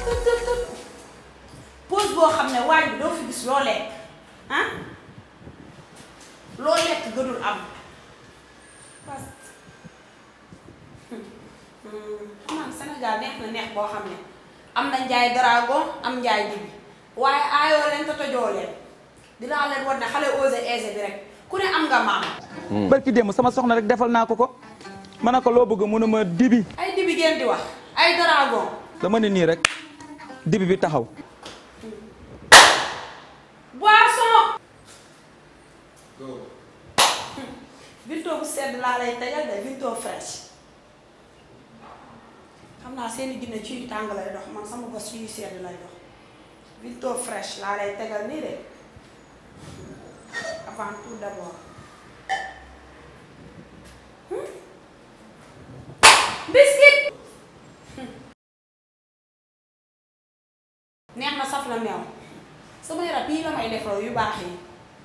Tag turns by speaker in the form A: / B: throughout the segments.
A: tët tët tët pause boo xam ne waañ bi doo fi gis loo lekk ah loo lekk gënul am parce que xam Sénégal neex na neex boo xam ne am na njaay dragon am njaay dibi waaye aayoo leen te tojoo leen dinaa leen war ne xale osé aisé bi rek ku ne am nga maam
B: barki démb sama soxna rek defal naa ko ko ma ne ko loo bëgg mu ne ma dibi
A: ay dibi ngeen di wax ay dragon
B: dama ne nii rek dibi bi taxaw
A: boisson vinto bu sedd laa lay tegal de vinto fresh xam naa seeni ginne ci yu tàng lay dox man sama bos ci yu sedd lay dox vinto fresh laa lay tegal nii de avant tout d'abord Hmm? biscuit neex na saf na meew sama yaram bii la may defloo yu baax yi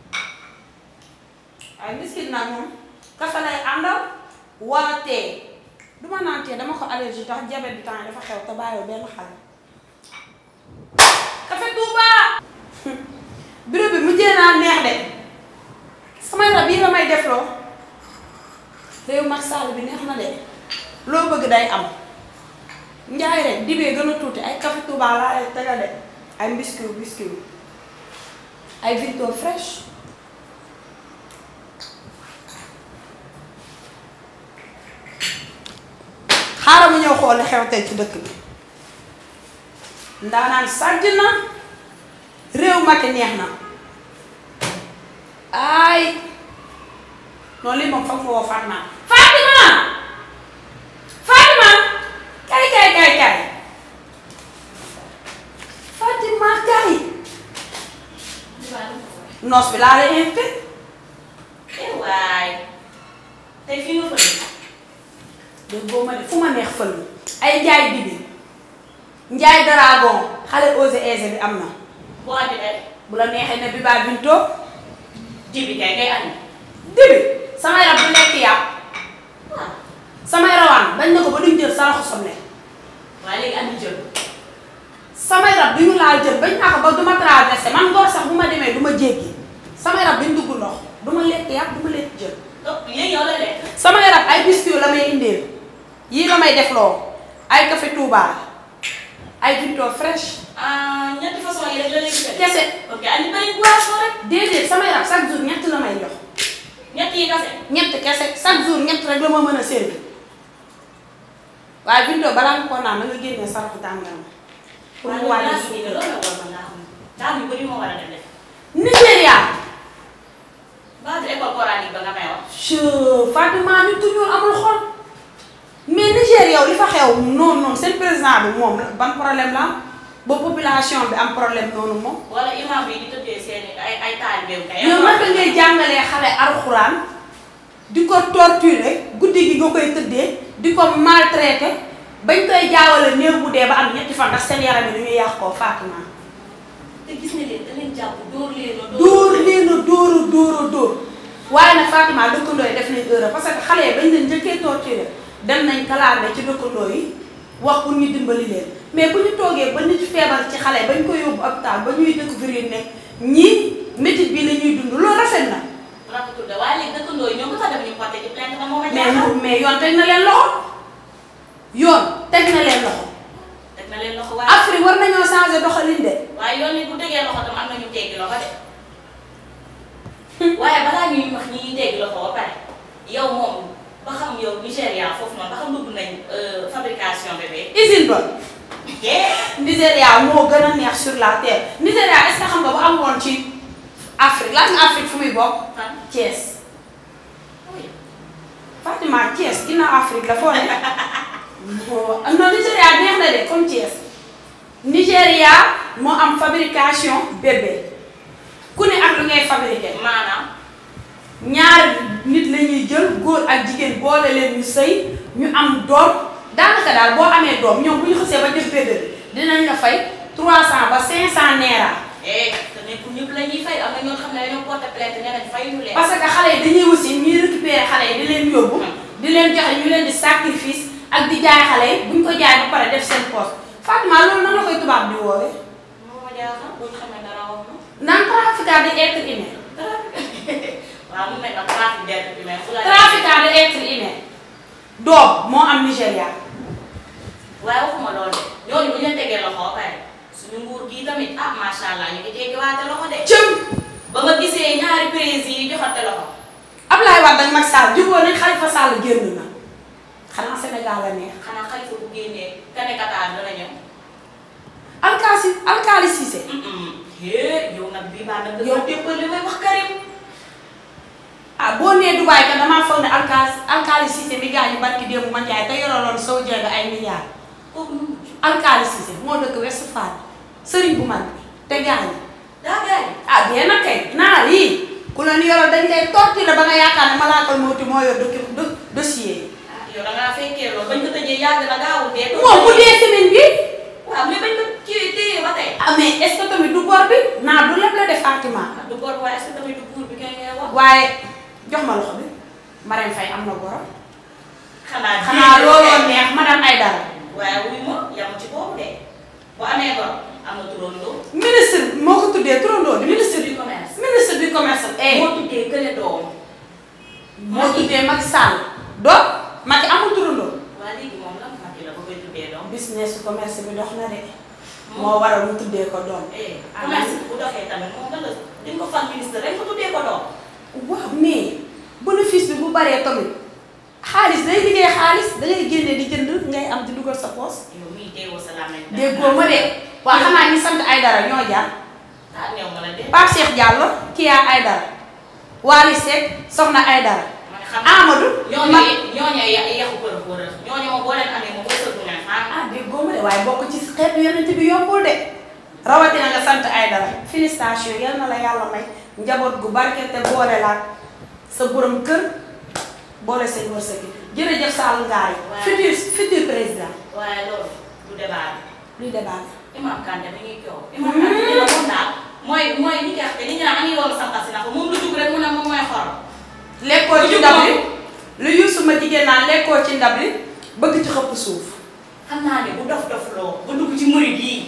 A: waaye biscuit nag moom kafe lay àndal wala tee du ma naan tee dama ko allergie tax diabète bi temps dafa xew te bàyyiwul benn xale kafe Touba bureau bi mujjee naa neex de sama yaram bii la may defloo réew mag sall bi neex na de loo bëgg day am njaay rek dibee gën a tuuti ay café Touba laa ay tegal de ay biscuit biscuit ay Victor fresh xaaral mu ñëw xool xew tey ci dëkk bi ndaanaan sàjj na réew Macky neex na ay noonu lii moom foog nga woo Fatima Fatima Fatima kay kay kay kay Fatima kay noos bi laa lay invité
C: eh waay tey fii nga fële.
A: dégg boo ma ne fu ma neex fël ay njaay bibi njaay dragon xale osé aisé bi am na
C: boo andi tey
A: bu la neexee ne bi baa binto
C: jibi kay ngay andi.
A: dibi samay rab du lekk yàpp
C: waaw
A: samay rawaan bañ na ko ba duñ jël saraxu soble
C: waaye léegi andi jël.
A: samay rab duñu laal jël bañ naa ko ba du ma traversé man ngoor sax bu ma demee du ma jéggi samay rab duñ dugg ndox du ma lekk yàpp du ma lekk jël
C: donc léegi yow la lekk.
A: samay rab ay biscuit la may indeel yii la may defloo ay café Touba ay Victor fresh
C: ah ñetti façon yi rek la léegi tey.
A: kese
C: ok andi benn boisson rek.
A: déedéet samay rab chaque jour ñett la may jox
C: ñett yi kase.
A: ñett kese chaque jour ñett rek la ma mën a servir waaye Victor balaa nga koo naan na nga génnee saraxu tàngaram pour mu
C: waaye
A: wàññi
C: naa si loolu la war mën naa xam. daal yu bëri moo war a def.
A: Nigéria
C: baatu école coranique ba nga may wax.
A: je Fatima nit ku ñuul amul xol mais Niger yow li fa xew noonu noonu seen président bi moom ban problème la am ba population bi am problème noonu moom.
C: wala imam bi di tëddee seen ay ay taalibeem kay.
A: yow naka ngay jàngalee xale alxuraan di ko torturer guddi gi nga koy tëddee di ko maltraiter bañ koy jaawale néew bu dee ba am ñetti fan ndax seen yaram yi dañuy yàq koo Fatima.
C: te gis nga leen da leen jàpp dóor leen a
A: dóor leen a dóor a dóor a dóor waaye nag Fatima dëkkandoo yi def nañ erreur parce que xale yi bañ leen njëkkee torturer dem nañ kalaame ci dëkkandoo yi wax pour ñu dimbali leen mais bu ñu toogee ba nit feebar ci xale bañ ko yóbbu hôpital ba ñuy découvrir ne ñii métit bi la ñuy dund loolu rafet na
C: rafetul de waaye léegi dëkkandoo yi ñoom lu tax dem ñu porté ci plainte ba moom a
A: mais
C: jaaxal.
A: mais yoon teg na leen loxo yoon teg na leen loxo
C: teg na leen loxo waaye.
A: Afrique war nañoo changer doxalin de
C: waaye yoon yi bu tegee loxo tam am na ñu teggi loxo de waaye balaa ñuy wax ñi ñuy teggi loxo ba pare yow moom ba xam yow Nigéria foofu noonu ba xam dugg nañ fabrication bébé.
A: usine ba
C: yee
A: Nigéria moo gën a neex sur la terre Nigéria est-ce que xam nga bu am woon ci Afrique lan nga Afrique fu muy bokk
C: fan.
A: Thiès Fatima Thiès ginnaaw Afrique la foo ne non Nigéria neex na de comme Thiès Nigéria moo am fabrication bébé ku ne ak lu ngay fabriqué
C: maanaam
A: ñaar nit la ñuy jël góor ak jigéen boole leen ñu sëy ñu am doom daanaka daal boo amee doom ñoom bu ñu xësee ba jël bébé bi dinañ la fay 300 ba 500 naira
C: eh te nekkul ñëpp la ñuy fay am na ñoo xam ne dañoo porté plainte nee nañ fay ñu leen.
A: parce que xale yi dañuy aussi ñuy récupérer xale yi di leen yóbbu di leen joxe ñu leen di sacrifice ak di jaay xale yi buñ ko jaay ba pare def seen poste Fatima loolu nan la koy tubaab di woowee
C: moo ma jaaxal bu ñu xamee dara wax ma.
A: naan trafiquant de être humain
C: waaw mun nañ la trafic d'être humain fu la.
A: trafiquant de être humain doom moo am Nigéria
C: waaye waxuma loolu de ñooñu bu ñu leen tegee loxo ba pare suñu nguur gii tamit ah macha allah ñu ngi teggewaate loxo de.
A: cëm
C: ba ma gisee ñaari président yi joxante loxo.
A: Ablaye Wade ak Macky Sall jubóo nañ Khalifa Sall génn na xanaa Sénégal la neex
C: xanaa xalifa bu génnee kane Qatar dana ñëw.
A: alkaasi alkaali Cissé
C: hee yow nag bii baa nag.
A: Yow.
C: yow déppal li may wax Karim.
A: ah boo nee Dubaay ka damaa foog ne alkaali alkaali Cissé mi gaañu barki démb man jaay te yoroloon soo jeega ay milliards
C: kooku nu mu
A: alkaali Cissé moo dëkk Ouest Foire sëriñ bu mag bi te gaañu
C: daa gaañ.
A: ah bien nag kay naa lii ku la ni yorol dañ lay torturer ba nga yaakaar ne malaakal mawti moo yor docu- do- dossier yi
C: ah yow da ngaa fekkee loolu bañ ko tëjee yàgg na gaawul dee.
A: moom bu dee semaine bi
C: waaw mais bañ ko kii téye ba tey.
A: ah mais est-ce que tamit du bor bi naa du lépp la def Fatima
C: ah du góor waaye est-ce que tamit du buur bi kay ngay wax.
A: waaye jox ma loxo bi Marème Faye am na borom
C: xanaa
A: xanaa looloo neex madame Aïdara
C: waaye wuy ma yamu ci boobu de bu amee gor am na turandoo.
A: ministre moo ko tuddee turandoo di ministre
C: du commerce.
A: ministre du commerce eh
C: moo tuddee kële doom.
A: moo tuddee Macky Sall doom Macky amul turandoo
C: waa léegi moom lan Macky la ba koy tuddee doom.
A: business su commerce bi dox na de moo waral mu tuddee ko doom
C: eh commerce bu doxee tamit moom lan la di nga ko fal ministre rek mu tuddee ko doom.
A: waaw mais bénéfice bi bu baree tamit xaalis day liggéey xaalis dangay génne di jënd ngay am di dugal sa poos
C: yow mii teewoo sa làmmiñ.
A: déggoo ma de waaw xanaa ñi sant Aïdara ñoo jaar
C: ah néew ma la de.
A: Pape Cheikh Diallo Kia Aïdara Wally Seck Soxna Aïdara
C: man xam
A: Amadou
C: ñooñu
A: ma
C: ñooñu ya yàqu kër kër ñooñu moom boo leen amee moom wërsëgu leen ah.
A: ah déggoo ma de waaye bokk ci xeetu yonent bi yombul de rawatina nga sant Aïdara félicitation yal na la yàlla may njaboot gu barke te boole laat sa borom kër boole seen wërsëg yi jërëjëf Sall Ngaari
C: Waaw.
A: futur futur président
C: waaye loolu du débat bi.
A: luy débat
C: Imam Kanté mi ngi coow. Imam Kanté dina moom daal mooy mooy ni nga xam ne nit ñi naan yoonu sànqal si na ko moom lu jug rek mu ne moom mooy xorom.
A: lekkoo ci
C: Lu
A: ndab
C: jub
A: li lu yuusu ma jigéen naan lekkoo ci ndab li bëgg ci xëpp suuf
C: xam naa ne bu dof dof loo ba dugg ci murid yi.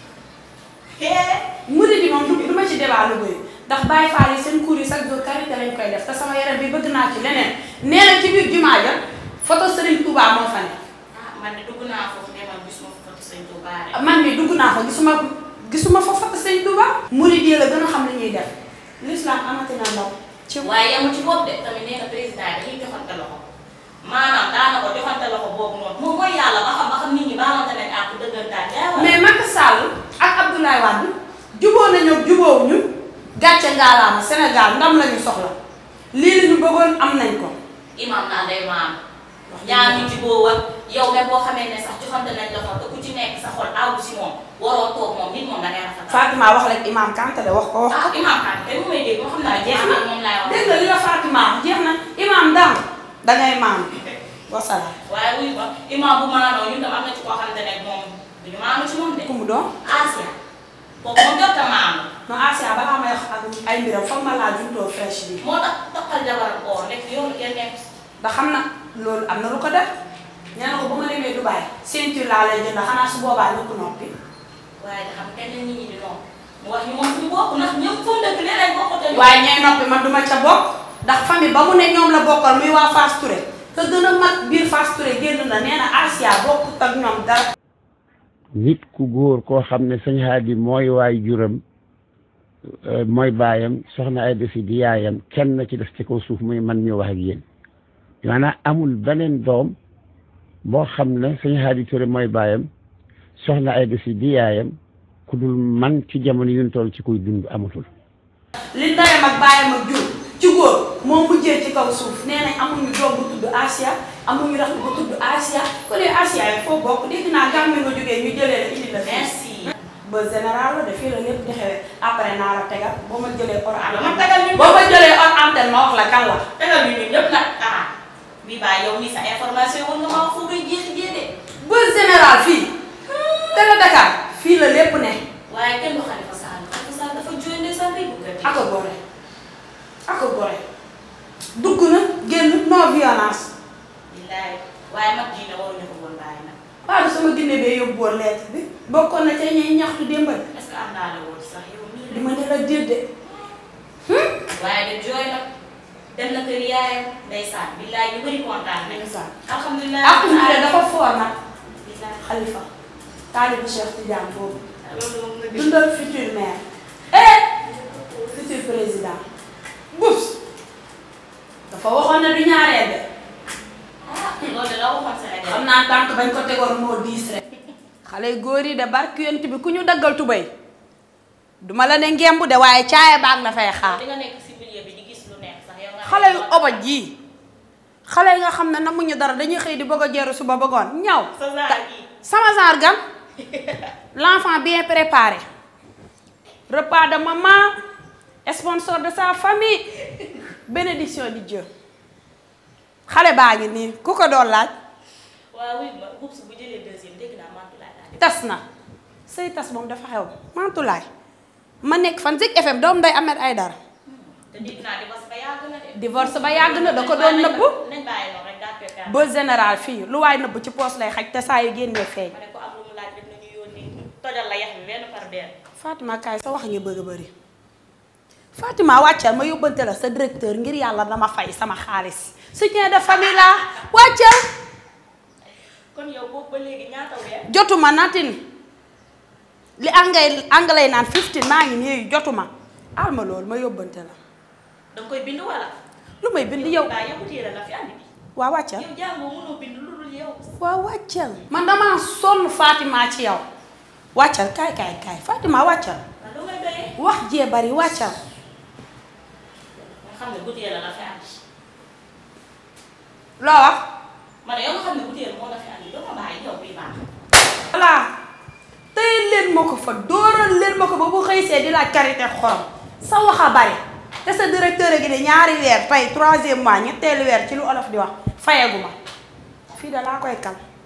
C: hee.
A: murid yi moom du du ma ci débat lu bëri ndax Baye Fall yi seen cours yi chaque jour karité lañ koy def te sama yaram bi bëgg naa ci leneen nee na ci biir jumaa ja photo Serigne Touba moo fa ne
C: ah man de dugg naa foofu ne man gisuma fa foto sëñ Touba de.
A: man mi dugg naa fa gisuma gisuma fa photo Serigne Touba murid yi la gën a xam li ñuy def l'islam amati na ndaw ci
C: waaye yamu ci bopp de tamit nee na président yi dañuy joxante loxo maanaam daana ko joxante loxo boobu noonu moom mooy yàlla ba xam ba xam nit ñi baalante nañ àq dëggantaan yaa wala.
A: mais Macky Sall ak Abdoulaye Wade juboo nañu jubóowuñu gàcce ngaalaama Sénégal ndam lañu soxla lii la ñu bëggoon am nañ ko
C: imam naa day maam ñaar ñu jubóo ak yow même boo xamee ne sax joxante nañ loxo te ku ci nekk sa xol àggu si moom waroo toog moom nit moom da ngay rafetal.
A: Fatima wax rek imam Kanté de wax ko wax ko
C: ah imam Kanté kay mu may dégg moo xam naa jeex na moom laay wax.
A: dégg nga li la Fatima wax jeex na imam daam dangay maam wasalaam
C: waaye wuyu ma imam bu maanoo ñun tam am na ci koo xamante ne moom duñu maanu ci moom de.
A: ku mu doon
C: Asia kooku moom jot a maanu
A: non Asia balaa may wax ak ay mbiram foog ma laa juntoo fresh bi
C: moo tax toqal jabaram oo nekk yoonu kenn nekk
A: ndax xam na loolu am na lu ko def nee na ko bu ma demee Dubaï ceinture laa lay jënd xanaa su boobaa ñu ko noppi
C: waaye da xam kenn nit ñi di noonu mu wax ñu moom suñu bokk ndax ñëpp fu mu dëkk nee nañ bokk te ñu.
A: waaye ñooy noppi man duma ca bokk ndax famille ba mu ne ñoom la bokkal muy waa Fass Touré te gën a mag biir Fass Touré génn na nee na Asia bokkut ak ñoom dara
D: nit ku góor koo xam ne sëñ Haadi mooy waay juram euh, mooy baayam soxna ay defi di yaayam kenn na ci def ci kaw suuf muy man mi wax ak yéen maanaam amul beneen doom boo xam ne sëñ Haadi Touré mooy baayam soxna ay defi di yaayam ku dul man ci jamono yu ñu toll ci kuy dund amatul
A: li ndeyam ak baayam ak jur ci góor moo mujjee ci kaw suuf nee nañ amuñu doom bu tudd Asia amuñu rax bu tudd Asia ko ne Asia yi foo bokk dégg naa gàmmi nga jógee ñu jëlee la indi la fii
C: merci.
A: ba général la de fii la lépp di xewee après naa la tegal boo ma jëlee hors
C: ma
A: antenne
C: tegal ñu
A: boo ma jëlee hors antenne ma wax la kan la
C: tegal ñu ñun ñëpp nag ah bii baa yow nii sa information woon nga ma wax foo koy jeexi jeede
A: ba général fii télé Dakar fii la lépp ne
C: waaye kenn du Xalifa Sall Xalifa Sall dafa jóoy ndeysaan day bëgg a dee.
A: ako gore ako gore dugg na génn non violence
C: billaay waaye mag ji ne waruñu ko woon bàyyi nag.
A: waaw sama ginne bee yóbbu woon lettre bi bokkoon na ca ñuy ñaxtu démbal
C: est-ce que am naa la woon sax yow mii
A: li ma ne la déedéet
C: waaye de jooy na dem na kër yaayam ndeysaan billaay ñu bëri kontaan nañ
A: ndeysaan
C: alhamdulilah
A: ak ñu dafa foor nag
C: billaay
A: xalifa taalibu Cheikh Tidiane boobu
C: loolu moom nga gis
A: dundal futur maire eh futur président bus dafa waxoon ne du ñaareel de
C: ah loolu la waxoon Sénégal
A: xam naa tànk bañ ko tegoon moo diis rek xale góor yi de barki yonent bi ku ñu daggal tubéy duma la ne ngemb de waaye caaya baag la fay xaar
C: di nga nekk si milieu bi di gis lu neex sax yow nga
A: xale yu obaj yii xale yi nga xam ne namuñu dara dañuy xëy di bëgg a jeeru suba bëggoon ñaw
C: sa zaar yi
A: sama genre gan l'enfant bien préparé repas de maman sponsor de sa famille bénédiction di Dieu xale baa ngi nii ku ko doon laaj
C: waaw oui ma Boubs bu jëlee deuxième dégg naa mantu laay laaj
A: tas na sëy tas moom dafa xew mantulaay ma nekk fan Zik FM doom day Ahmed Aïdara
C: te dégg naa divorce ba yàgg na de
A: divorce ba yàgg na da ko doon nëbbu
C: nañ bàyyi noonu rek daal koy
A: ba général fii lu waay nëbbu ci poos lay xaj te saa yu génnee feeñ
C: ma ne ko am lu mu laaj rek nañu yónni tojal la yax bi benn par benn
A: Fatima kaay sa wax ngi bëgg a bëri Fatima wàccal ma yóbbante la sa directeur ngir yàlla dama fay sama xaalis soutien de famille la wàccal
C: kon yow boobu ba léegi ñaata weer
A: jotuma natin li anglais anglais naan 15 maa ngi nii jotuma al ma loolu ma yóbbante la
C: danga koy bind wala
A: lu may bind yow
C: daa yow téere la fi andi bi
A: waa wàccal
C: yow jàngoo mënoo bind lu dul yow
A: waa wàccal man damaa sonn Fatima ci yow wàccal kaay kaay kaay Fatima wàccal
C: man lu ngay doyee
A: wax jee bari wàccal
C: nga xam ne butéel la la fi andi
A: loo wax
C: ma ne yow nga xam ne butéel moo la fi andi doo ma bàyyi yow bii baax
A: voilà tey leen ma ko fa dóoral leen ma ko ba bu xëy see di laaj karité xorom sa wax a bari te sa directeur gi ne ñaari weer tey troisième mois ñetteelu weer ci lu olof di wax fayagu ma fii da laa koy kal